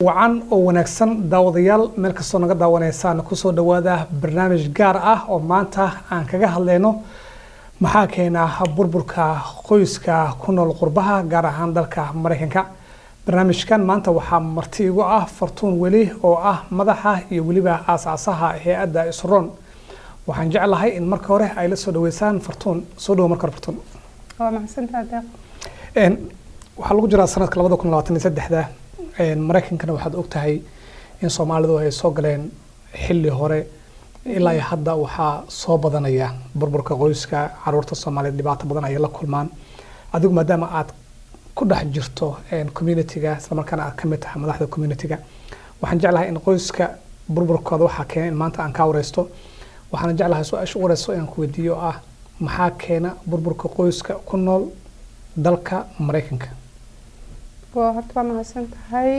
wacan oo wanaagsan daawadayaal meel kastoo naga daawanaysaan kusoo dhawaada barnaamij gaar ah oo maanta aan kaga hadlayno maxaa keena burburka qoyska ku nool qurbaha gaar ahaan dalka maraykanka barnaamijkan maanta waxaa marti igu ah fartuun weli oo ah madaxa iyo weliba aasaasaha hay-adda isroon waxaan jeclahay in marka hore ay la soo dhaweysaan fartuun soo dhawo marka hore fartuun waa mahadsantaha deeq waxaa lagu jiraa sanadka labada kun labaatan iyo saddexda maraykankana waxaad ogtahay in soomaalidu ay soo galeen xilli hore ilaa iyo hadda waxaa soo badanaya burburka qoyska caruurta soomaaliyeed dhibaato badan ayay la kulmaan adigu maadaama aad ku dhex jirto communitiga islamarkaana aad ka mid tahay madaxda communitiga waxaan jeclahay in qoyska burburkooda waxaa keena in maanta aan kaa wareysto waxaana jeclahay su-aasha u wareysto inaan ku weydiiyo ah maxaa keena burburka qoyska ku nool dalka maraykanka waa horta waa mahadsan tahay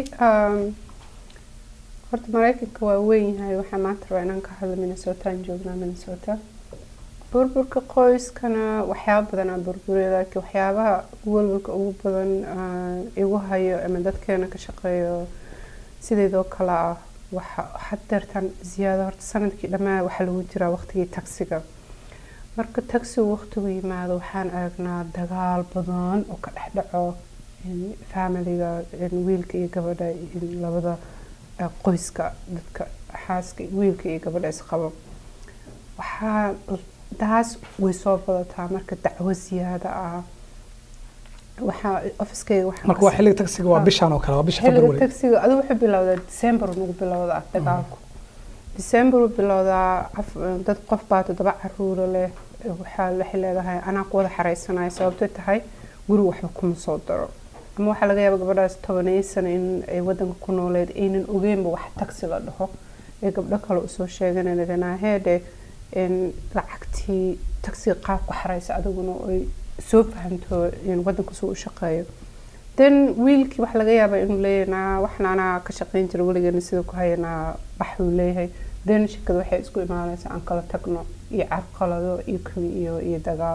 horta maraykanka waa weyn yahay waxaa maanta rabaa inaan ka hadlo minnesota aan joognaa minnesota burburka qoyskana waxyaaba badan aa burburiya laakiin waxyaabaha welwalka ugu badan igu hayo ama dadkeena ka shaqeeyo sideedoo kale ah waxa hadeertan ziyaado horta sanadkii dhammaa waxaa lagu jiraa waqtigii tagsiga marka tagsigu waqtigu yimaado waxaan aragnaa dagaal badan oo ka dhex dhaco familiga wiilka iyo gabadha labada qoyska dadka xaaska wiilka iyo gabadha isqabo waxaa taas way soo badataa marka dacwo ziyaada ah waxaa ofiskeyga marka waa xilliga tagsiga waa bishan oo kale waa bisha xilliga february tagsiga adigu wuxuu bilowdaa december nagu bilowdaa dagaalku december uu bilowdaa dad qof baa toddoba caruura leh waxaa waxay leedahay anaa ku wada xareysanaya sababtay tahay guri waxba kuma soo daro ama waxaa laga yaaba gabadhaas tobanaya sano in ay wadanka ku nooleed aynan ogeynba wax tagsi la dhaho ee gabdho kale usoo sheeganaa heedhe lacagtii tagsiga qaabku xareysa adiguna ay soo fahamto wadanka suu u shaqeeyo then wiilkii waxa laga yaabaa inuu leeyahay waxna anaa ka shaqeyn jira weligeena sida ku hayanaa bax uu leeyahay then shirkada waxay isku imaanaysaa aan kala tagno iyo carqalado iyo kumi iyo iyo dagaal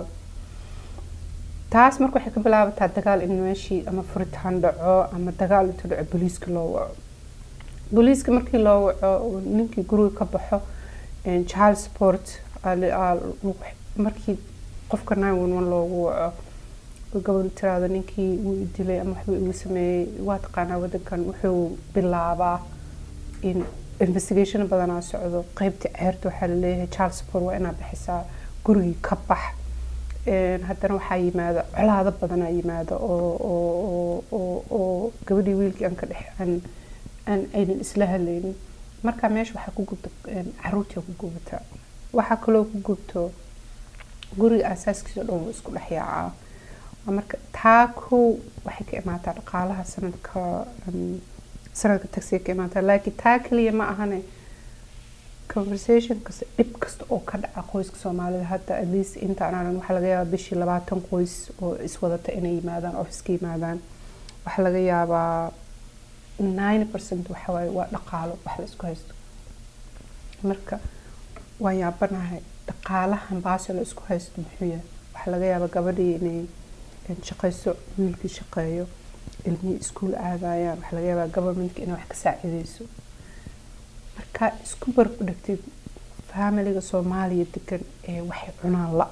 taas marka waxay ka bilaabataa dagaal in meeshii ama furitaan dhaco ama dagaal intuu dhaco booliiska loo waco booliiska markii loo waco ninkii guriga ka baxo child support markii qofka nine one one loogu waco gabadhu tiraado ninkii wuu dilay ama waxbuu igu sameeyey waa taqaanaa wadankan wuxuu bilaabaa in investigation badanaa socdo qeybta ceerta waxaa laleeyahay child support waa inaa bixisaa gurigii ka bax haddana waxaa yimaada colaado badanaa yimaada oo oo gabadhii wiilkii aan ka dhex aan aan aynan isla hadlaynin marka meesha waxaa ku gubta caruurtii ku gubataa waxaa kaloo ku gubto guriga aasaaskiisa dhan wuu isku dhex yaacaa marka taa kow waxay ka imaataa dhaqaalaha sanadka sanadka tagsiga ka imaataa laakiin taa kaliya ma ahane conversation kasta dhib kasta oo ka dhaca qoyska soomaalida hadda at least intaan aran waxaa laga yaabaa bishii labaatan qoys oo iswadata inay yimaadaan office ka yimaadaan waxaa laga yaabaa nine percent waxa waaye waa dhaqaalo wax la isku haysto marka waan yaabanahay dhaqaalahan baasha la isku haysto muxuu yahay waxaa laga yaabaa gabadhii inay shaqayso wiilkii shaqeeyo ilmihii iskuul aadayaan waxaa laga yaabaa governmentka inay wax ka saacideyso markaa isku barku dhigtid familiga soomaaliya degan ee waxay cunaan la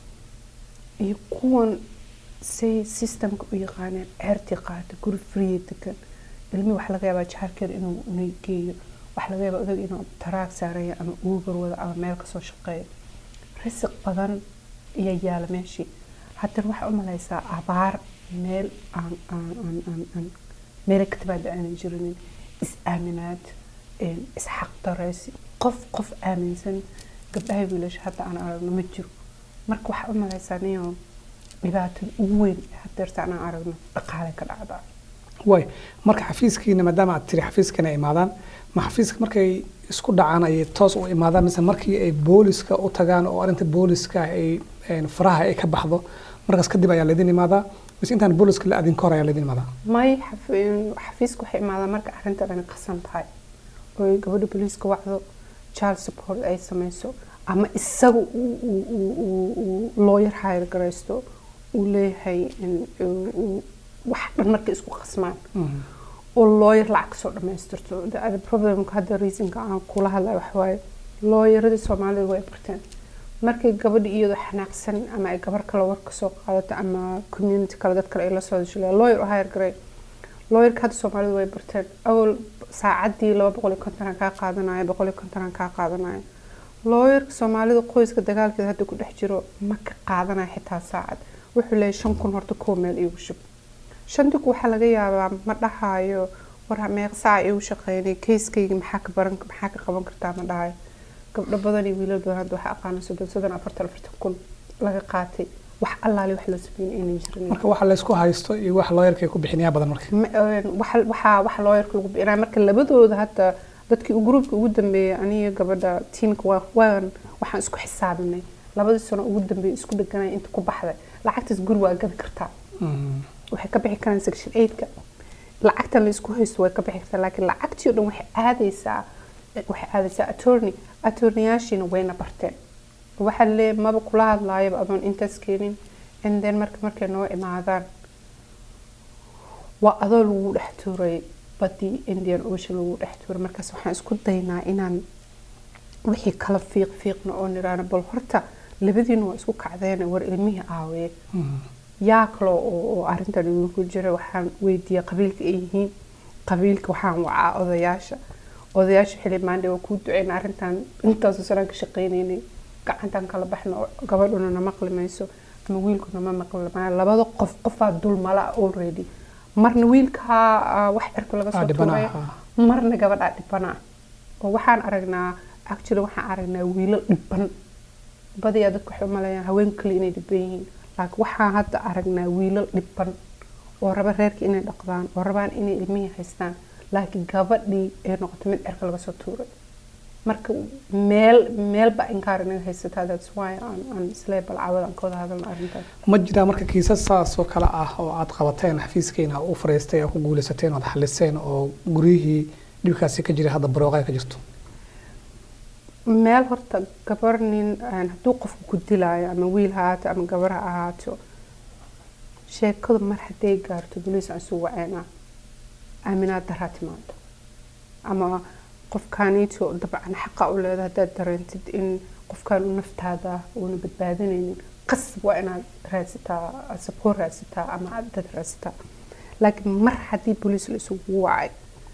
iyo kuwan say systemka u yaqaaneen ceertii qaata guri friya degan ilmihii waxaa laga yaabaa jaarkeeda inuu unay geeyo waxaa laga yaabaa odag inuu taraag saaraya ama uubar wada ama meel kasoo shaqeeyo risiq badan ayaa yaala meeshii haddana waxaa u malaysaa abaar meel aan aan aan aan aan meela ka timaada aanan jirinin is-aaminaad isxaq dareysi qof qof aaminsan gabdhaha wiilasha hadda aan aragno ma jiro marka waxaa u malaysaa niyo dhibaatada ugu weyn hadeerta aan aragno dhaqaale ka dhacdaa way marka xafiiskiina maadaama aad tiri xafiiskana imaadaan ma xafiiska markay isku dhacaan ayay toos u imaadaan mise markii ay booliska u tagaan oo arrinta booliska ay faraha ay ka baxdo markaas kadib ayaa laydin imaadaa mise intaan booliska la adin ka hor ayaa laydin imaadaa may xafiiska waxay imaadaa marka arrinta dhani qasan tahay oo gabadha booliiska wacdo child support ay sameyso ama isaga lawyer hire garaysto uu leeyahay wax dhan markay isku qasmaan oo lawyer lacag kasoo dhamaystirto The other problemka hadda reasonka aan kula hadlayo waxawaaye lawyeradii soomaalida way barteen markay gabadha iyadoo xanaaqsan ama ay gabar kale war kasoo qaadato ama community kale dad kale ay la soo hesho lawyer oo hire garay lawyerka hadda soomaalida way barteen awal saacadii laba boqol iyo konton aan kaa qaadanaya boqol iyo konton aan kaa qaadanaya lawyerka soomaalida qoyska dagaalkeeda hadda ku dhex jiro ma ka qaadanaya xitaa saacad wuxuu leeyahay shan kun horta koo meel iigu shub shantii ku waxaa laga yaabaa ma dhahayo war meeq saaca iigu shaqeynay kayskayga maxaa ka baran maxaa ka qaban kartaa ma dhahayo gabdho badan iyo wiilal badan hadda waxaa aqaana soddon soddon afartan afartan kun laga qaatay wax allaali wax la sameyn aynan jirin marka waxa laysku haysto iyo wax looyarka ay ku bixinayaa badan marka Ma- een, waxa waxa waxa looyarka lagu bixinaya marka labadooda hadda dadkii u gruupka ugu dambeeyay aniga gabadha tiimka waa waan waxaan isku xisaabinay labadii sano ugu dambeeyay isku dheganay inta ku baxday lacagtaas guri waa gadi kartaa Mm. waxay ka bixi karaan section 8ka lacagtan la isku haysto way ka bixi kartaa laakiin lacagtii oo dhan waxay aadaysaa waxay aadaysaa attorney attorneyaashiina wayna barteen waxaa leeyahay maba kula hadlaayaba adoon intaas keenin and then marka markay noo imaadaan waa adoo lagu dhex tuuray badii indian ocean lagu dhex tuuray markaas waxaan isku daynaa inaan wixii kala fiiq fiiqna oo niraano bal horta labadiina waa isku kacdeen war ilmihii aawaye Mm. yaa kale oo oo arrintan idinku jira waxaan weydiiyey qabiilka ay yihiin qabiilka waxaan wacaa odayaasha odayaasha xili maandhe waa kuu duceyna arrintan intaasoo sanaan ka shaqeynaynay gacantan kala baxna oo gabadhuna na maqli mayso ama wiilkuna ma maqli maayo labada qof qofaa dulmala already marna wiilkaa ah, wax cirka laga Ah, soo dhibana tuuray ah. marna gabadhaa dhibana oo waxaan aragnaa actually waxaan aragnaa wiilal dhiban badiyaa dadku waxay u maleeyaan haween kale inay dhiban yihiin laakiin waxaan hadda aragnaa wiilal dhiban oo raba reerka inay dhaqdaan oo rabaan inay ilmihii haystaan laakiin gabadhii ay noqoto mid cirka laga soo tuuray marka meel meelba inkaar inaga haysataa that's why aan aan islee balcawada aan ka wada hadalno arrintaas ma jiraa marka kiisas saas oo kale ah oo aad qabateen xafiiskiina u fariistay oo ku guuleysateen oo aad xaliseen oo guryihii dhibkaasi ka jiray hadda barooqa ay ka jirto meel horta gabar nin een, hadduu qofku ku dilaayo ama wiil ha ahaato ama gabar ha ahaato sheekadu mar hadday gaarto boliis aan isu waceynaa aaminaad daraa timaado ama qofkaaniito dabcan xaqa u leeda haddaad dareentid in qofkaan u naftaada uuna badbaadinaynin qasab waa inaad raadsataa sapoor raadsataa ama aad dad raadsataa laakiin mar haddii boliis la isugu wacay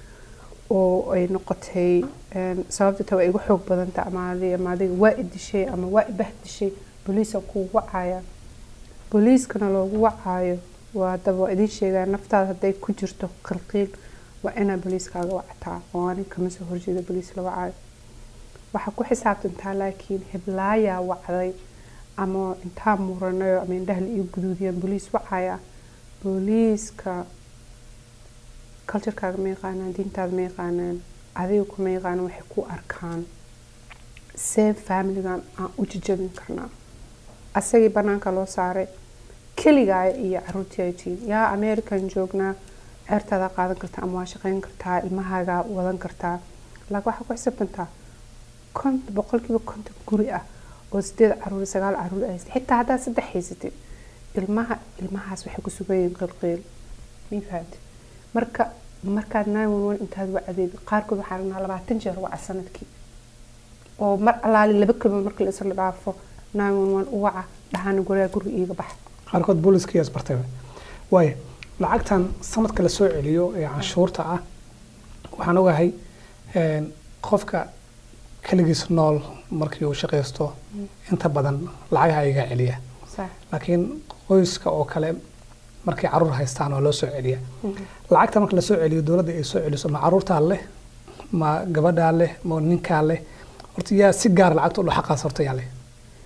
oo ay noqotay een, sababta taa waa igu xoog badanta ama adi- ama adiga waa idishay ama waa ibah dishay boliisan kugu wacaya booliiskana loogu wacaayo waa daba waa idiin sheegaa naftaada hadday ku jirto qalqiil waa inaa booliiskaaga wactaa oo anin kama soo horjeeda booliis la wacaayo waxaa ku xisaabtantaa laakiin heblaayaa wacday ama intaa muranayo ama indhaha la ii guduudiyaan booliis wacaya booliiska culturekaaga ma yaqaanaan diintaada ma yaqaanaan adiga kuma yaqaanaan waxay ku arkaan see familigan aan u jijabin karnaa asagii banaanka loo saaray keligaa iyo caruurtii ay tihiin yaa american joognaa ceertaada qaadan kartaa ama waa shaqeyn kartaa ilmahaaga wadan kartaa laakiin waxaa ku xisaabtantaa kont boqolkiiba konton guri ah oo sideed caruur sagaal caruur ay xitaa haddaad saddex haysatid ilmaha ilmahaas waxay ku sugan yihiin qilqiil ma fahamtid marka markaad nine one one intaad wacdeed qaarkood waxaa aragnaa labaatan jeer waca sanadkii oo mar alaali laba kelmood marka la isla dhaafo nine one one u waca dhahaana guriga guriga iiga baxa qaarkood booliskii isbartay waayo lacagtan sanadka la soo celiyo ee canshuurta ah waxaan ogahay een, qofka keligiis nool markii uu shaqaysto inta badan lacagaha iga celiya sax laakiin qoyska oo kale markay caruur haystaan waa loo soo celiya lacagta marka lasoo celiyo dowladda ay soo celiso ma caruurtaa leh ma gabadhaa leh ma ninkaa leh horta yaa si gaar lacagta u xaqaas horta yaa leh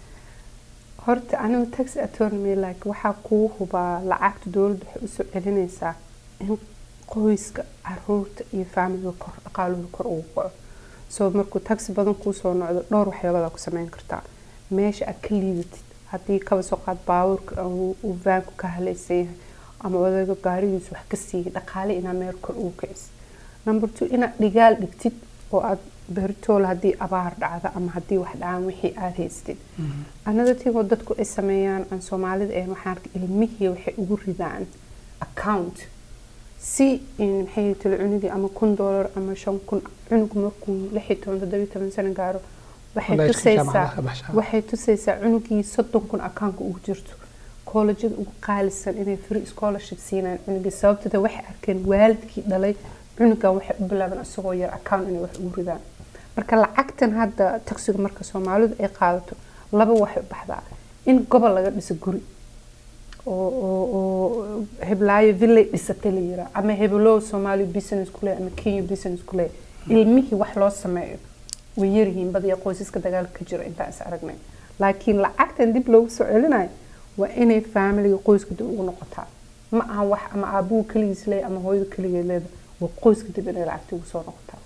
horta anigu tax attorney like waxaa kuu hubaa lacagta dowladda waxay usoo celinaysaa in qoyska caruurta iyo faamiliga kor dhaqaalooda kor ugu kaco soo markuu taxi badan kuu soo nocdo dhowr waxyaabadaa ku sameyn kartaa meesha aad ka liidatid haddii kaba soo qaad baabuurka uu uu vaanku ka halaysan yahay ama odayga gaarigiisu wax ka siiyay dhaqaale inaa meel kor ugu kicisid number two inaad dhigaal dhigtid oo aad beritool haddii abaar dhacda ama haddii wax dhacaan wixii aad haystid another thing oo dadku ay sameeyaan aan soomaalida ahayn waxaan arkay ilmihii waxay ugu ridaan account si in maxay talo cunugii ama kun doolar ama shan kun cunug markuu lix iyo toban toddoba iyo toban sano gaaro waxay Wallahi isku tusaysaa jaamacadaha ka baxshaa. waxay tusaysaa cunugii soddon kun akaanka ugu jirto koolajyada ugu qaalisan inay free scholarship siinayaan cunugii sababtooda waxay arkeen waalidkii dhalay cunugan waxay u bilaabeen isagoo yar account inay wax ugu ridaan marka lacagtan hadda taksiga marka soomaalidu ay qaadato laba waxay u baxdaa in gobol laga dhiso guri oo oo oo heblaayo villay dhisatay la yiraa ama heblow soomaali business kule ama kenya business kule ilmihii wax loo sameeyo way yaryihiin badiya qoysaska dagaalka ka jira intaan is aragnay laakiin lacagtan dib loogu soo celinayo waa inay familiga qoyska dib ugu noqotaa ma aha wax ama aabuhu keligiis leeya ama hooyadu keligeed leeda waa qoyska dib inay lacagta ugu soo noqotaa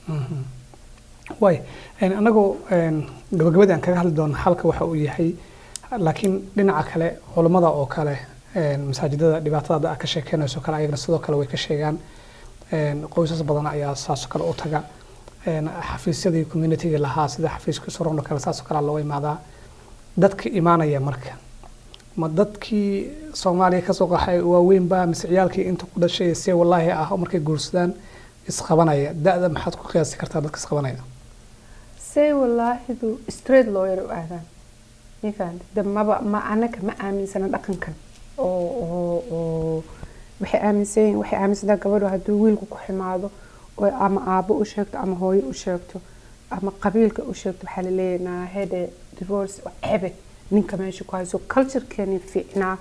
waay anagoo gabagabadii aan kaga hadli doono halka waxa uu yahay laakiin dhinaca kale culammada oo kale masaajidada dhibaatada aad ka sheekeynayso kale ayagana sidoo kale way ka sheegaan qoysas badan ayaa saasoo kale u taga xafiisyadii communitiga lahaa sida xafiiska suron oo kale saasoo kale loo imaadaa dadka imaanaya marka ma dadkii soomaaliya kasoo qaxay waaweynba mise ciyaalkii inta ku dhashay see wallaahi ah oo markay guursadaan isqabanaya da-da maxaad ku qiyaasi kartaa dadka isqabanaya say wallaahidu straight lawyer u aadaan mafahant de maba ma anaga ma aaminsana dhaqankan oo oo oo waxay aaminsan yihiin waxay aaminsantaa gabadhu hadduu wiilku ku ximaado oo ama aabo u sheegto ama hooyo u sheegto ama qabiilka u sheegto waxaa laleeyahay naahede divorce oo cebe ninka meesha ku hayso culturekeeni fiicnaa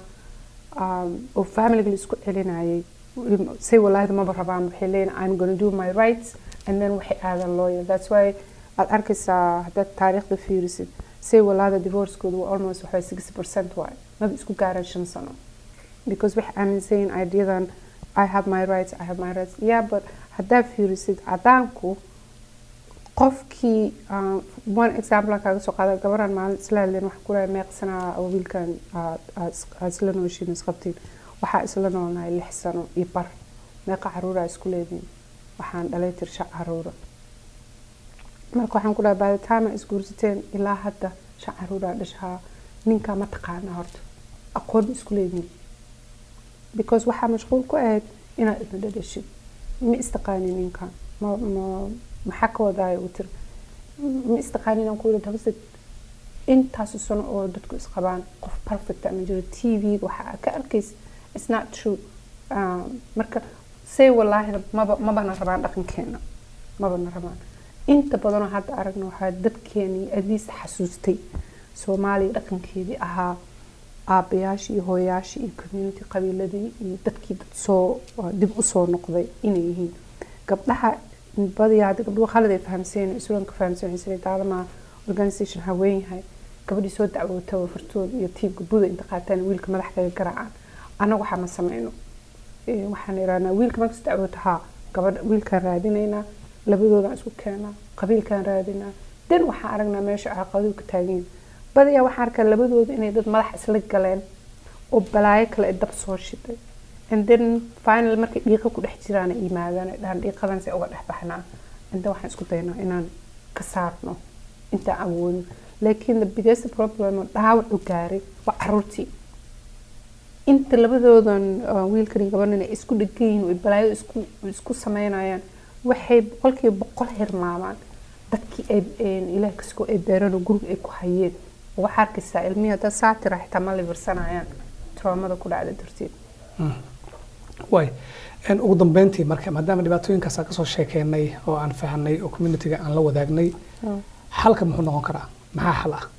oo familiga la isku celinayay say wallaahidu maba rabaan waxay leeyihin i'm gonna do my rights and then waxay aadan lawyer that's why aad arkaysaa haddaad taariikhda fiirisid say walaada divorcekoodu waa almost waxaa sixty percent waay maba isku gaaraan shan sano because waxay aaminsan yihiin ideadan i have my rights i have my rights yeah but haddaad fiirisid cadaanku qofkii one example kaaga soo qaada gabaraan maalin isla hadleen waxaa ku leeyahay meeqsanaa oo wiilkan aad isla nooshiin isqabtiin waxaa isla noolnahay lix sano iyo bar meeqa caruuraa isku leediin waxaan dhalay tirsha caruura marka waxaan ku dhahay by the time aa isguursateen ilaa hadda shan caruuraa dhashaa ninkaa ma taqaanaa horta aqoon ma isku leediin because waxaa mashquul ku ahayd inaad ibna dhadhashid ma istaqaanin ninkan ma ma maxaa ka wadaayo uu tiri ma istaqaanin aan ku yidhi habase intaasu sano oo dadku isqabaan qof perfect ama jiro t v waxaa ka arkaysa it's not true marka say wallaahida maba mabana rabaan dhaqankeena mabana rabaan inta badanoo hadda aragna waxaa dadkeenii adiis xasuustay soomaaliya dhaqankeedii ahaa aabayaashii iyo hooyayaashii iyo community qabiiladii iyo dadkii dad soo dib usoo noqday inay yihiin gabdhaha badiyaa hadda gabdhuhu khalad ay fahamseen isulanka fahamseen waxay sida daadamaa organisation haween yahay gabadhii soo dacwoota wafartooda iyo tiibka buda inta qaataan wiilka madax kaga garaacaan annaga waxaa ma sameyno waxaan irahnaa wiilka markas dacwoota haa gabadha wiilkaan raadinaynaa labadoodaan isku keenaa qabiilkaan raadinaa den waxaan aragnaa meesha caqaduhu ka taagan badiyaa waxaan arkaa labadooda inay dad madax isla galeen oo balaayo kale ay dab soo shiday and then final markay dhiiqa ku dhex jiraan ay yimaadaan ay dhahaan dhiiqadan se uga dhex baxnaa and then waxaan isku daynaa inaan ka saarno intaan awoodin laakiin the biggest problem oo dhaawacu gaaray waa caruurtii inta labadoodan wiilkan gabanan ay isku dhegan yihiin oo balaayo isku isku sameynayaan waxay boqolkiiba boqol hirmaamaan dadkii ay ilaah kaskoo ay beereen oo guriga ay ku hayeen waxaa arkaysaa ilmihii haddaad saa tira xitaa ma libarsanayaan traumada ku dhacda darteed way ugu dambeyntii marka maadaama dhibaatooyinkaas aan kasoo sheekeynay oo aan fahanay oo communitiga aan la wadaagnay xalka muxuu noqon karaa maxaa xal ah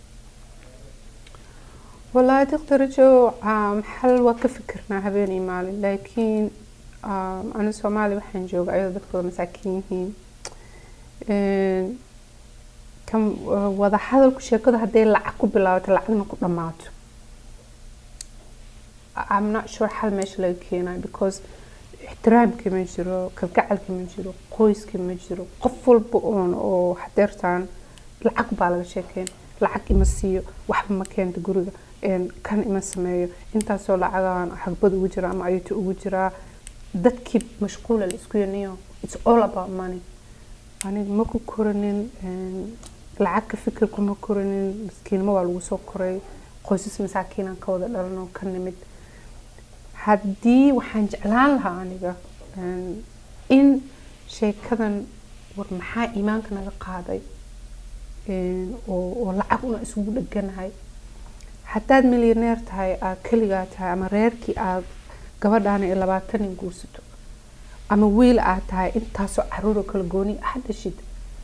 wallaahi doctorajo xal waa ka fikirnaa habeen iyo maalin laakiin ani soomaaliya waxaan jooga ayadoo dadkooda masaakiin yihiin kan wada hadalku sheekadu hadday lacag ku bilaabato lacagna ku dhammaato I'm not sure xal meesha laga keenayo because ixtiraamkii ma jiro kalgacalkii ma jiro qoyskii ma jiro qof walba oon oo hadeertaan lacag baa laga sheekeyn lacag ima siiyo waxba ma keento guriga kan ima sameeyo intaasoo lacagaan xagbad ugu jira ama ayuto ugu jiraa dadkii mashquula la isku yaniyo it's all about money aniga ma ku koranin lacag ka fikirku ma koranin maskiinimo waa lagu soo koray qoysas masaakiinaan ka wada dhalanoo ka nimid haddii waxaan jeclaan lahaa aniga Een, in sheekadan war maxaa iimaanka naga qaaday Een, oo oo lacag una isugu dheganahay haddaad milyaneer tahay aad keligaa tahay ama reerkii aad gabadhaana iyo labaatan nin guursato ama wiil aad tahay intaasoo caruur oo kala gooni ah dhashid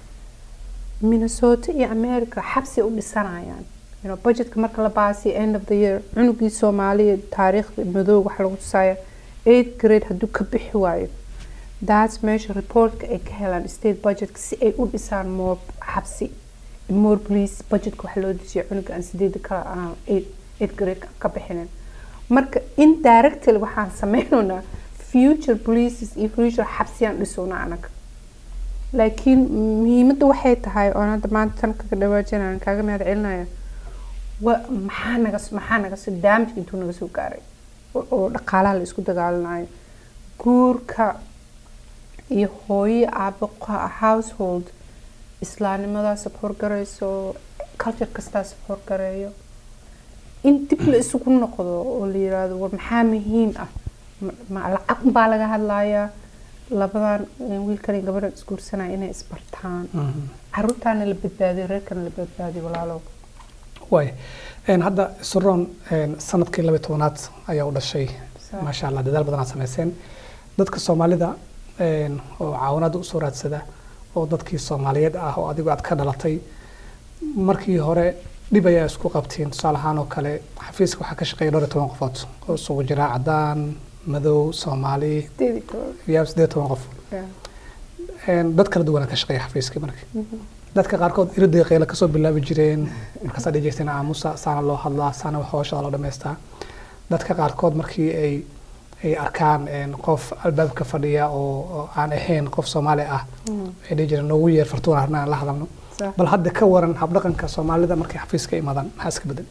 minnesota iyo america xabsi u dhisanayaan you know, budgetka marka la baasiyo end of the year cunugii soomaaliya taariikhda madooga waxa lagu tusaya eighth grade hadduu ka bixi waayo that's meesha reportka ay ka helaan state budgetka si ay u dhisaan more xabsi more police budgetka waxa loo dejiya cunuga aan sideeda kala aan eight eighth grade ka bixinin marka indirectly waxaan sameynaynaa future polices iyo future xabsiyaan dhisowna anaga laakiin muhiimadda waxay tahay oon hadda maanta tan kaga dhawaajinaya kaaga mahad celinaya wa maxaa naga maxaa naga soo damage intuu naga soo gaaray oo oo dhaqaalaha la isku dagaalanayo guurka iyo hooyo aabo qa- household islaamnimadaa support garayso culture kastaa support gareeyo in dib la isugu noqdo oo la yiraahdo war maxaa muhiim ah Ma- ma lacag baa laga hadlayaa labadan eh, wiilkan iyo gabadhan isguursanaya inay isbartaan caruurtaana la badbaadiyo reerkana la badbaadiyo walaalow waay Een, hadda suroon een, sanadkii laba iyo tobanaad ayaa u dhashay Sa- maasha allah dadaal badan aad samayseen dadka soomaalida een, oo caawinaada usoo raadsada oo dadkii soomaaliyeed ah oo adigu aad ka dhalatay markii hore dhib ayaa isku qabtiin tusaale ahaan oo kale xafiiska waxaa ka shaqeeya dhowr iyo toban qofood oo isugu jira cadaan madow soomaali sideed iyo toban. iyo siddeed iyo toban qof Yeah. Een, dad kala duwana ka shaqeeya xafiiskii marka Mhm. dadka qaarkood iriday qeyla kasoo bilaabi jireen markaasaa dhihi jirteen aamusa saana loo hadlaa saana wax hooshada loo dhammaystaa dadka qaarkood markii ay ay arkaan een, qof albaabka fadhiya oo oo aan ahayn qof soomaali ah Mhm. waxay dhihi jireen noogu yeer fartuun arna aan la hadalno Sax. bal hadda ka waran habdhaqanka soomaalida markay xafiiska imaadaan maxaa iska bedel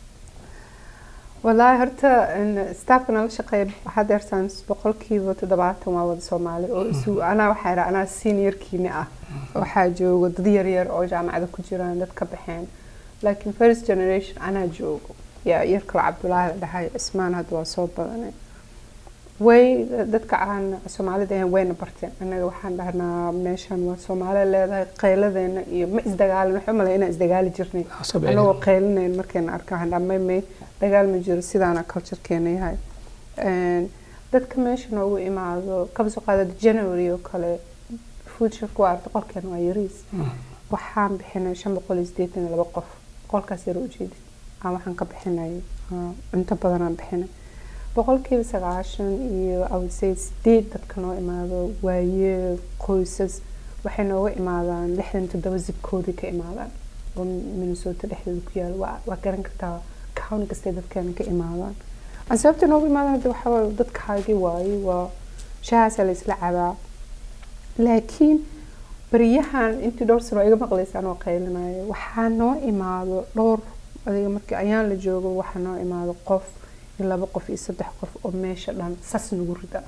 wallaahi horta in staffka nala shaqeeya waxaad eertaan boqolkiiba toddobaatan waa wada soomaali oo isu anaa waxaa idhaa anaa seniorkiina ah waxaa joogo dad yaryar oo jaamacada ku jiraan dad ka baxeen laakiin first generation anaa joogo yaa yar kale cabdulaahi la dhahay cismaan hadda waa soo badanay way dadka aan soomaalida ahayn wayna barteen annaga waxaan dhahnaa meeshan waa soomaali leedahay qayladeena iyo ma isdagaalin waxaa umaleya inaan isdagaali jirnay Soo bixin. anagoo qaylinayn markayna arkaan dhamay may dagaal ma jiro sidaana culturekeena yahay Een, dadka meesha noogu imaado kaba soo qaada january oo kale futureka waa boqolkeena waa yariis waxaan bixinay shan boqol iyo sideetan iyo laba qof boqolkaas yar ujeedid aan waxaan ka bixinay ah, inta badan aan bixinay boqolkiiba sagaashan iyo I would say sideed dadka noo imaado waaye qoysas waxay nooga imaadaan lixdan toddoba zibkoodii ka imaadaan oo minnesota dhexdeeda ku yaala waa waa garan kartaa county kastay dadkeena ka imaadaan aan sababta nooga imaadaan hadda waxaa waaye dadkaagii waaye waa shahaasaa la isla cabaa laakiin baryahan intii dhowr sano iga maqlaysa anoo qaylinayo waxaa noo imaado dhowr adiga markii ayaan la joogo waxaa noo imaado qof iyo laba qof iyo saddex qof oo meesha dhan sas nagu rida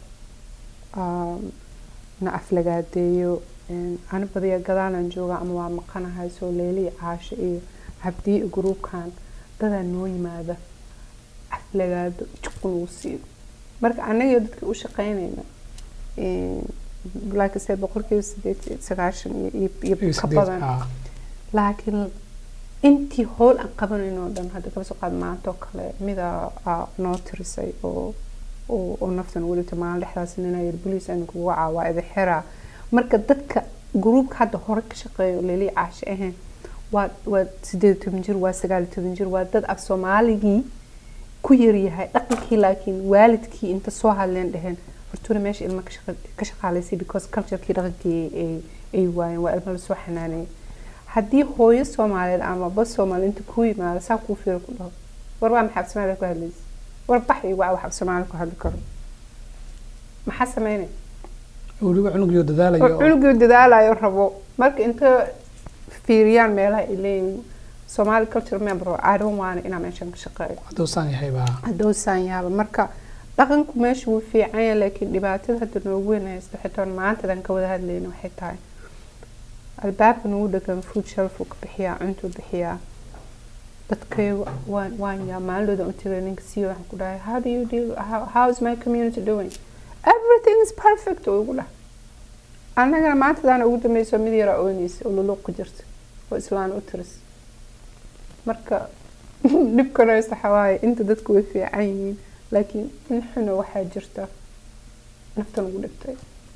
Um, na aflagaadeeyo Een, ani badiya gadaalaan joogaa ama waa maqanahay soo leeliya caasho iyo cabdiye iyo gruubkan dadaa noo yimaada aflagaado juqu nagu siiyo marka annaga dadka u shaqeynayna een, like I said boqolkiiba sideed iyo sagaashan iyo- iyo Iyo iyo ka sideed, badan ah, laakiin intii howl aan qabanayno oo dhan hadda kaba soo qaad maanta oo kale mida aa noo tirisay oo oo oo naftan ugu dhintay maalin dhexdaas nina yiri boliis aynu kugu wacaa waa idin xiraa marka dadka gruubka hadda hore ka shaqeeya oo leelii caasho ahayn waa waa sideed iyo toban jir waa sagaal iyo toban jir waa dad af soomaaligii ku yaryahay dhaqankii laakiin waalidkii inta soo hadleen dheheen hortuuna meesha ilma ka shaqa- ka shaqaalaysay because culturekii dhaqankii ay ay waayeen waa ilmo lasoo xanaanayay haddii hooyo soomaaliyeed ama bas soomaali inta kuu yimaado saa kuu fiiro ku dhaho war waa maxaa af soomaaliya ku hadlaysa war bax iyo waa wax af soomaaliya ku hadli karo maxaa sameynay weliba cunugiyo oo dadaalayo oo- cunugii dadaalayo rabo marka inta fiiriyaan meelaha ay leeyihiin Somali culture member I don't want inaan meeshan ka shaqeeyo hadduu saan yahay baa haddowsaan yaaba marka dhaqanku meesha wuu fiican yahay laakiin dhibaatada hadda noogu weyn haysta xitaa maantadan ka wada hadlayna waxay tahay albaabka nagu dhegan food shelf uu ka bixiyaa cuntuu bixiyaa dadkay waan waan yaa maalidooda u tagay ninka siiyo waxaan ku dhahay how do you deal how, how is my community doing everything is perfect oo igu dhah annagana maantadaana ugu dambeyso mid yara ooneysa oo luluuq ku jirta oo islaan u tiris marka dhibkana waxa waaye inta dadku way fiican yihiin laakiin in xuna waxaa jirta naftan ugu dhibtay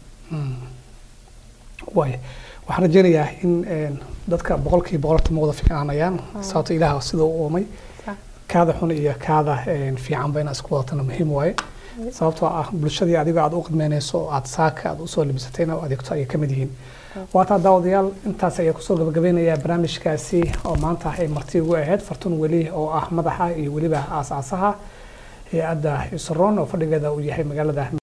waaya waxaan rajeynayaa in een, dadka boqolkiiba boqolta ma wada fiicnaanayaan sababto ilaah sida u uumay Sax. kaada xun iyo kaada een, fiicanba inaad isku wadatana muhiim waaye sababtoo ah bulshadii adigo aad u qidmeyneyso oo aad saaka aad usoo libisatayna oo adeegto ayay ka mid yihiin waataa daawadayaal intaas ayaa kusoo gabagabeynayaa barnaamijkaasi oo maanta ay marti ugu ahayd fartun weli oo ah madaxa iyo weliba aasaasaha hay-adda isroon oo fadhigeeda uu yahay magaalada